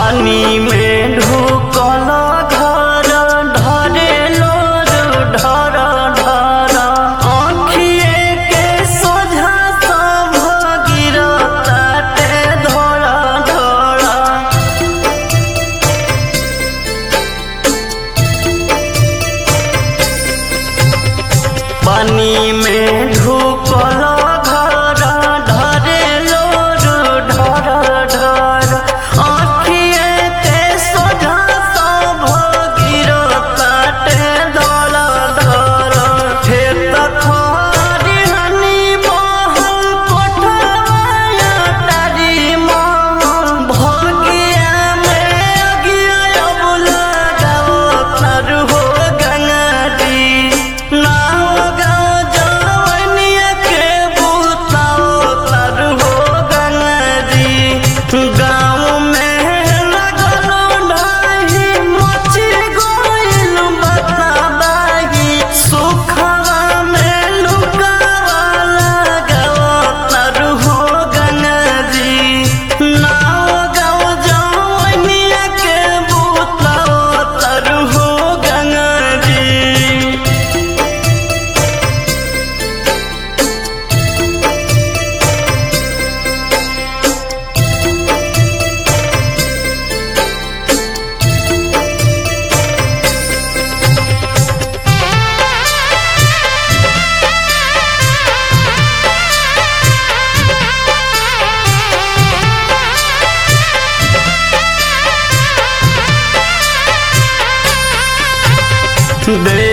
पानी में ढुकल घर ढरे लोर ढर ढर आँखिए के सोझा सब गिरताटे धोरा धोरा पानी में ढुकल घर ढरे लोर ढर ढर आँखिए के सोझा सब गिरताटे धर धर खेत खरिहनी महल कोठवाया तारी महल भगिया में अगिया अबुला गाओ तर हो गंगारी नाव गाओ जवनिया के बुताओ तर हो गंगारी गाँव में लगल ढाही मची गइल बताबाही सुखवा में लुकावा लगाओ तर हो गंगारी नाव गाओ जवनिया के बुताओ तर हो गंगारी दे